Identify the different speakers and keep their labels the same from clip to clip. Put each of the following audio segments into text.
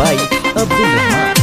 Speaker 1: by Abdul Rahman.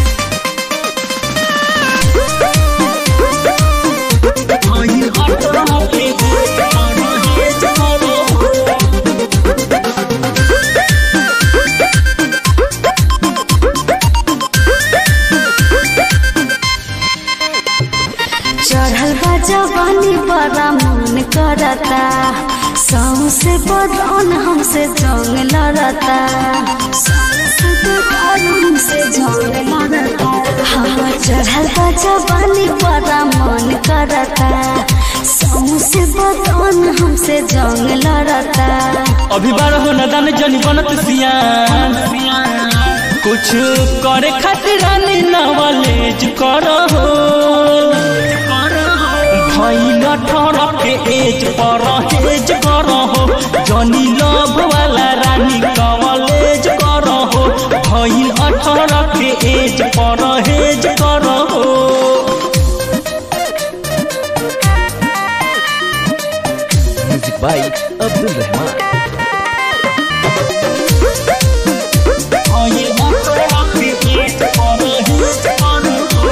Speaker 2: चढ़ल बा जवानी बड़ा मन करता सौसे बदन हमसे जंग लड़ता सौसे बदन हमसे जंग लड़ता हाँ चढ़ल बा जवानी बड़ा मन करता सौसे बदन हमसे जंग लड़ता
Speaker 3: अभी बारह न दान जनी बनत सियान कुछ करे खातिर रानी नॉलेज करहो भइल अठारह के एज पर हेज करहो जनी लव वाला रानी कॉलेज करहो भइल अठारह के एज पर हेज करहो
Speaker 1: Music by Abdul Rahman.
Speaker 3: भइल अठारह के एज पर हेज करहो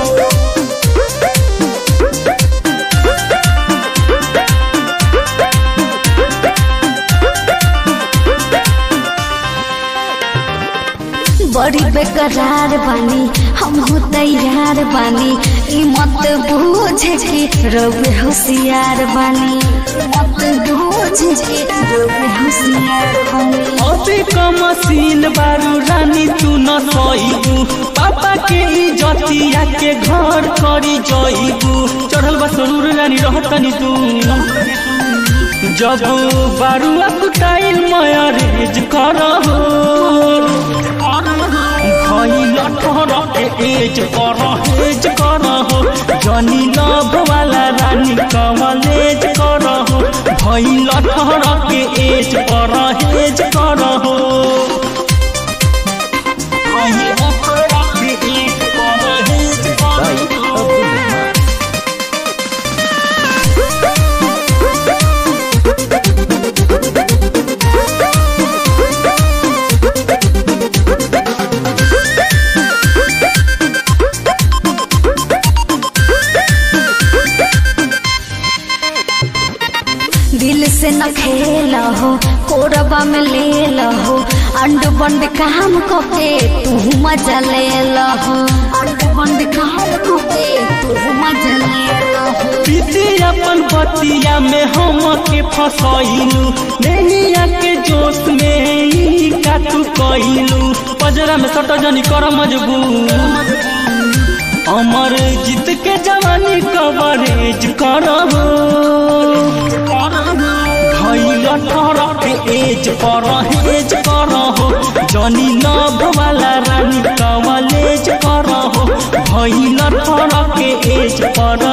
Speaker 2: बड़ी बेकरार बानी हम हो तैयार बानी ई मत बूझे कि रउए होशियार बानी मत बूझे कि रउए होशियार बानी
Speaker 3: अबे का मशीन बारू रानी तू न सईबू पापा के इज्जतिया के घर करी जईबू चढ़ल बा सरूर रानी रहतनी तू जब बारू कुटाइल मयरेज करहो भइल अठारह के एज पर हेज करहो जनी लव वाला रानी कवलेज करहो भइल अठारह के एज पर हेज करहो भइल अठारह के एज पर हेज
Speaker 1: By
Speaker 3: करहो
Speaker 1: Abdul Rahman.
Speaker 2: दिल से न खेल हो कोरबा में ले लहो अंड बंड काम के तू मजा ले लहो अंड बंड काम के तू मजा ले लहो
Speaker 3: पीते अपन बतिया में हम के फसैलू नैनिया के जोश में ई का तू कइलू पजरा में सट जनी कर मजबूर अमर जीत के जवानी कवरेज करहो भइल अठारह के एज पर हेज करहो जनी लव वाला रानी कवलेज करहो भइल अठारह के एज पर